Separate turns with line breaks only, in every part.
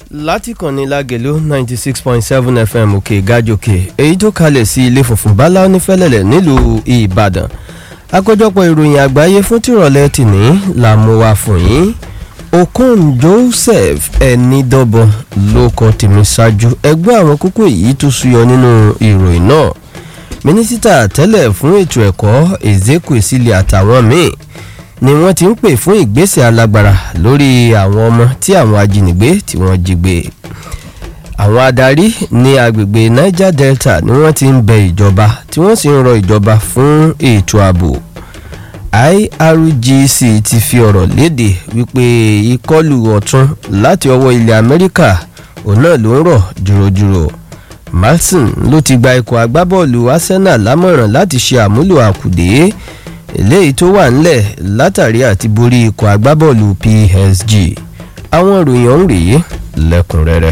láti kànnì lágẹ̀lú ninety six point seven fm òkè gàjòkè èyí tó kalẹ̀ sí ilé funfun bala onífẹ́lẹ́lẹ̀ nílùú ìbàdàn àkójọpọ̀ ìròyìn àgbáyé fún tìrọ̀lẹ́ tìní là mú wá fún yín okon joseph ẹnidọ́bọ̀n ló kọ tèmi ṣáájú ẹgbẹ́ àwọn kókó èyí tó súyọ nínú ìròyìn náà mínísítà tẹ́lẹ̀ fún ètò ẹ̀kọ́ ezekwesili àtàwọn míì ni wọ́n ti ń pè fún ìgbésẹ̀ alágbára lórí àwọn ọmọ tí àwọn ajínigbé tí wọ́n jí gbé àwọn adarí ní agbègbè niger delta ni wọ́n ti ń bẹ ìjọba tí wọ́n sì ń rọ ìjọba fún ètò ààbò irgc ti fi ọ̀rọ̀ léde wípé ìkọlù ọ̀tún láti ọwọ́ ilẹ̀ amẹ́ríkà òun náà ló ń rọ̀ jùròjùrò martin ló ti gba ikọ̀ agbábọ́ọ̀lù arsenal lámọ̀ràn láti ṣe àmúlò àkùdé eléyìí tó wà ńlẹ̀ látàrí àti borí ikọ̀ agbábọ́ọ̀lù psg àwọn ìròyìn ọ̀hún rèé lẹ́kùnrẹ́rẹ́.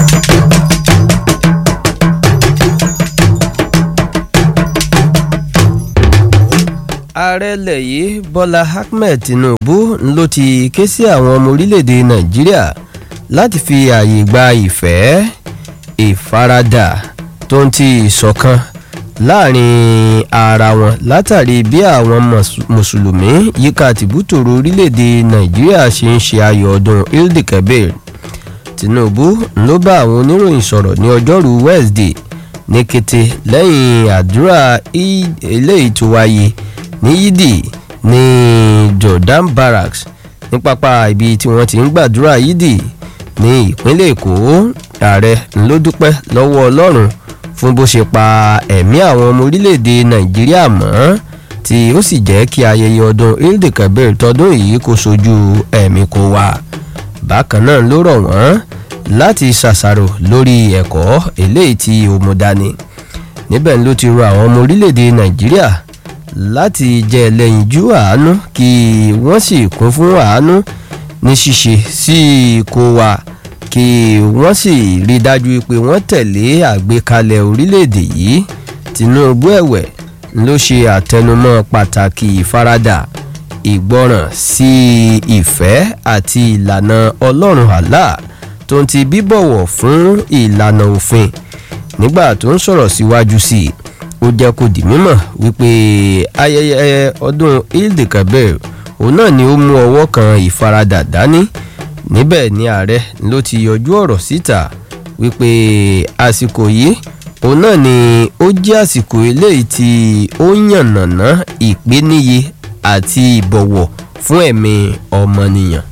ààrẹ ilẹ̀ yìí bọ́lá ahmed tinubu ló ti ké sí àwọn ọmọ orílẹ̀-èdè nàìjíríà láti fi ààyè gba ìfẹ́ ìfaradà tó ń ti ìṣọ̀kan láàrin ara wọn látàrí bí àwọn mùsùlùmí yíká tìbútòrò orílẹ̀-èdè nàìjíríà ṣe ń ṣe ayọ̀ ọdún ildikebir tinubu ló bá àwọn oníròyìn sọ̀rọ̀ ní ọjọ́rùú wednesday ní kété lẹ́yìn àdúrà eléyìí tó wáyé ní yídì ní jordan barracks ní pápá ibi tí wọ́n ti ń gbàdúrà yídì ní ìpínlẹ̀ èkó ààrẹ ló dúpẹ́ lọ́wọ́ ọlọ́run fún bó ṣe pa ẹ̀mí àwọn ọmọ orílẹ̀-èdè nàìjíríà mọ́ tí ó sì jẹ́ kí ayẹyẹ ọdún ildikabir tọdún yìí kó sojú ẹ̀mí kó wà bákan náà ló rọ̀ wọ́n láti ṣàṣàrò lórí ẹ̀kọ́ eléyìí tí ó mú dání níbẹ̀ ló ti rọ àwọn ọmọ orílẹ̀-èdè nàìjíríà láti jẹ́ ẹlẹ́yinjú àánú kí wọ́n sì kún fún àánú ní ṣíṣe sí kó wa kí wọ́n sì rí dájú pé wọ́n tẹ̀lé àgbékalẹ̀ orílẹ̀-èdè yìí tinubu ẹ̀wẹ̀ ló ṣe àtẹnumọ́ pàtàkì ìfaradà ìgbọràn sí ìfẹ́ àti ìlànà ọlọ́run àlá tó ń ti bíbọ̀wọ̀ fún ìlànà òfin nígbà tó ń sọ̀rọ̀ síwájú sí i ó jẹ́ kó di mímọ̀ wípé ayẹyẹ ọdún ildikabir òun náà ni ó mú ọwọ́ kan ìfaradà dání níbẹ̀ ni ààrẹ ló ti yọjú ọ̀rọ̀ síta wípé àsìkò yìí òun náà ni ó jẹ́ àsìkò eléyìí tí ó yànnàná ìpèníye àti ìbọ̀wọ̀ fún ẹ̀mí ọmọnìyàn.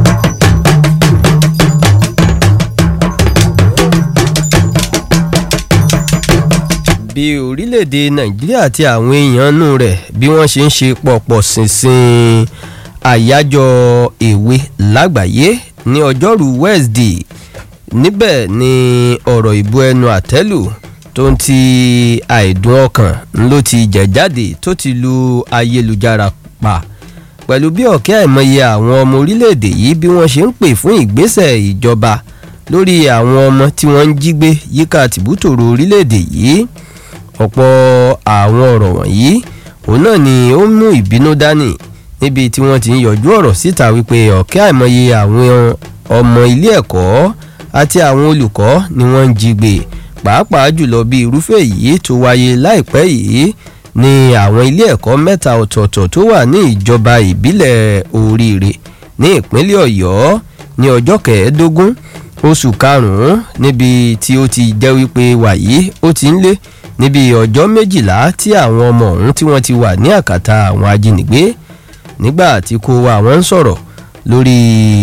bí orílẹ̀-èdè nàìjíríà àti àwọn èèyàn nù rẹ̀ bí wọ́n ṣe ń ṣe pọ̀pọ̀ ṣinṣin àyájọ́ èwe lágbàáyé ní ọjọ́rú wednesday níbẹ̀ ni ọ̀rọ̀ ìbò ẹnu àtẹ́lù tó ń ti àìdùn ọkàn ló ti jẹ̀ jáde tó ti lu ayélujára pa pẹ̀lú bí ọ̀kẹ́ àìmọye àwọn ọmọ orílẹ̀-èdè yìí bí wọ́n ṣe ń pè fún ìgbésẹ̀ ìjọba lórí àwọn ọmọ tí wọ́n ń jí gbé yíká tìbútòrò orílẹ̀-èdè yìí ọ̀pọ̀ àwọn ọ̀rọ̀ wọ̀nyí òun náà ni ó mú ìbínú dání níbi tí wọ́n ti ń yọjú ọ̀rọ̀ síta wípé ọ̀kẹ́ àìmọye àwọn ọmọ ilé ẹ̀kọ́ àti àwọn olùkọ́ ni wọ́n ń jí gbé pàápàá jùlọ bí irúfẹ́ yìí tó wáyé láìpẹ́ yìí ní àwọn ilé ẹ̀kọ́ mẹ́ta ọ̀tọ̀ọ̀tọ̀ tó wà ní ìjọba ìbílẹ̀ oríire ní ìpínlẹ̀ ọ̀yọ́ ní ọjọ́ kẹẹ̀ẹ́dógún oṣù karùn-ún níbi tí ó ti jẹ́ wípé wàyí ó ti ń lé níbi ọjọ́ méjìlá tí àwọn ọmọ ọ̀hún tí wọ́n ti wà ní àkàtà àwọn ajínigbé nígbà tí kò wá wọn ń sọ̀rọ̀ lórí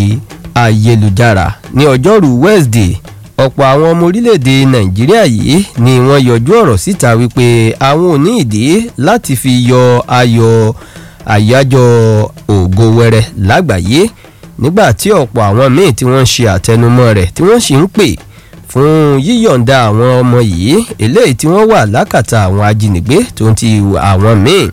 ayélujára ní ọjọ́rú wednesday ọ̀pọ̀ àwọn ọmọ orílẹ̀-èdè nàìjíríà yìí ni wọ́n yọjú ọ̀rọ̀ síta wípé àwọn ò ní ìdí láti fi yọ ayọ̀ àyájọ́ ògo wẹrẹ lágbàáyé nígbà tí ọ̀pọ̀ àwọn míì tí wọ́n ń ṣe àtẹnumọ́ rẹ̀ tí wọ́n sì ń pè fún yíyọ̀ǹda àwọn ọmọ yìí eléyìí tí wọ́n wà lákàtà àwọn ajínigbé tó ń ti àwọn míì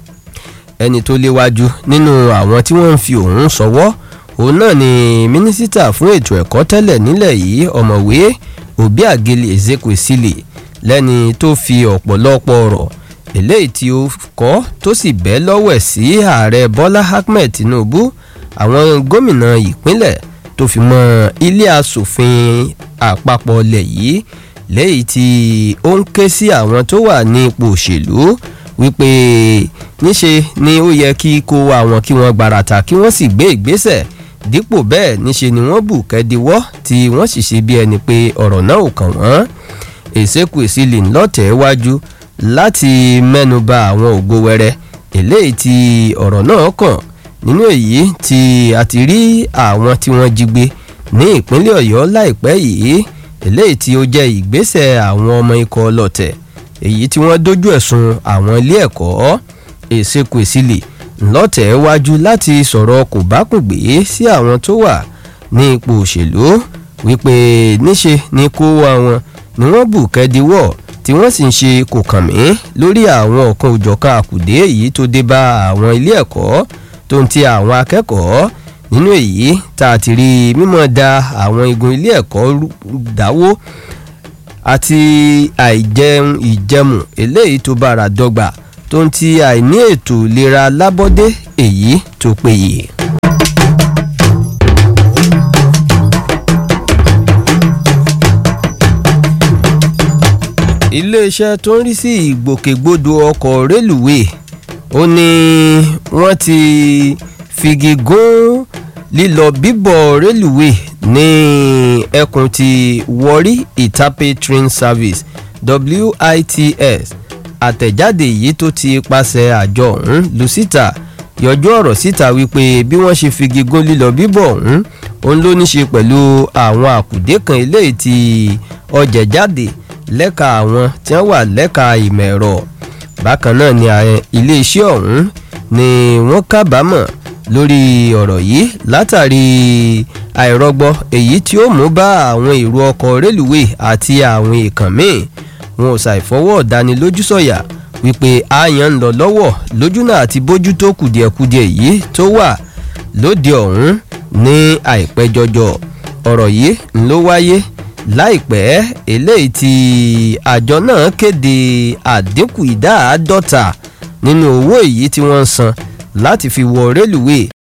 ẹni tó léwájú nínú àwọn tí wọ́n ń fi òun sọwọ́ òun náà ni mínísítà fún ètò ẹ̀kọ́ tẹ́lẹ̀ nílẹ̀ yìí ọ̀mọ̀wé òbí àgẹlẹ̀ ezekwesili lẹ́ni tó fi ọ̀pọ̀lọpọ̀ ọ̀rọ̀ eléyìí tí ó kọ́ tó sì bẹ́ lọ́wọ́ ẹ̀ sí ààrẹ bọ́lá ahmed tinubu àwọn gómìnà ìpínlẹ̀ tó fi mọ́ ilé asòfin àpapọ̀ ilẹ̀ yìí lẹ́yìn tí ó ń ké sí àwọn tó wà ní ipò òṣèlú wípé níṣe ni ó yẹ kí kó àwọn kí wọ́n gbarata kí wọ́n sì gbé ìgbésẹ̀ dípò bẹ́ẹ̀ níṣe ni wọ́n bù kẹ́díwọ́ tí wọ́n sì ṣe bí ẹni pé ọ̀rọ̀ náà ò kàn wọ́n èsèkù èsìlì ńlọ́tẹ̀ wájú láti mẹ́nuba àwọn ògo wẹrẹ eléyìí tí ọ̀rọ̀ náà kàn nínú èyí tí a ti rí àwọn tí wọ́n jí gbé ní ìpínlẹ̀ ọ̀yọ́ láìpẹ́ yìí eléyìí tí ó jẹ́ ìgbésẹ̀ àwọn ọmọ ikọ̀ ọlọ́tẹ̀ èyí tí wọ́n dojú ẹ̀sùn àwọn ilé ẹ̀kọ́ èsèkù èsìlì ńlọ́tẹ̀ wájú láti sọ̀rọ̀ kò bá kùn gbé sí àwọn tó wà ní ipò òṣèlú wípé níṣe ni kó àwọn ni wọ́n bù kẹ́díwọ̀ tí wọ́n sì ń ṣe kò kàn mí lórí àwọn ọ̀kan òjọ̀kan àkùdé èyí tó dé bá àwọn ilé ẹ̀kọ́ tó ń ti àwọn akẹ́kọ̀ọ́ nínú èyí tá a ti rí mímọ́ da àwọn igun ilé ẹ̀kọ́ dáwó àti àìjẹun ìjẹmù eléyìí tó bára dọ́gba tó ń ti àìní ètò ìlera lábọ́dé èyí tó péye. iléeṣẹ́ tó ń rí sí ìgbòkègbodò ọkọ̀ rélùwé ó ní wọ́n ti figi gún lílọ bíbọ̀ rélùwé ní ẹkùn ti Warri Itape Train Service WITS àtẹ̀jáde yìí tó ti pàṣẹ àjọ ọ̀hún lu síta yọjú ọ̀rọ̀ síta wípé bí wọ́n ṣe figi gún lílọ bíbọ̀ ọ̀hún òun ló ní ṣe pẹ̀lú àwọn àkùdé kan eléyìí tí ọjà jáde lẹ́ka àwọn tí wọ́n wà lẹ́ka ìmọ̀ ẹ̀rọ bákan náà ni iléeṣẹ́ ọ̀hún ni wọ́n kábàámọ̀ lórí ọ̀rọ̀ yìí látàrí àìrọ́gbọ́ èyí tí ó mú bá àwọn èrò ọkọ̀ rélùwé àti àwọn èèkàn míì wọn ò ṣàìfọwọ́ dánilójú sọ̀yà wípé àyàn ń lọ lọ́wọ́ lójúnà àti bójútó kùdìẹ̀kudiẹ yìí tó wà lóde ọ̀hún ní àìpẹ́ jọjọ ọ̀rọ̀ yìí ń ló wáyé láìpẹ́ eléyìí tí àjọ náà kéde àdínkù ìdá àádọ́ta nínú owó èyí tí wọ́n ń san láti fi wọ rélùwé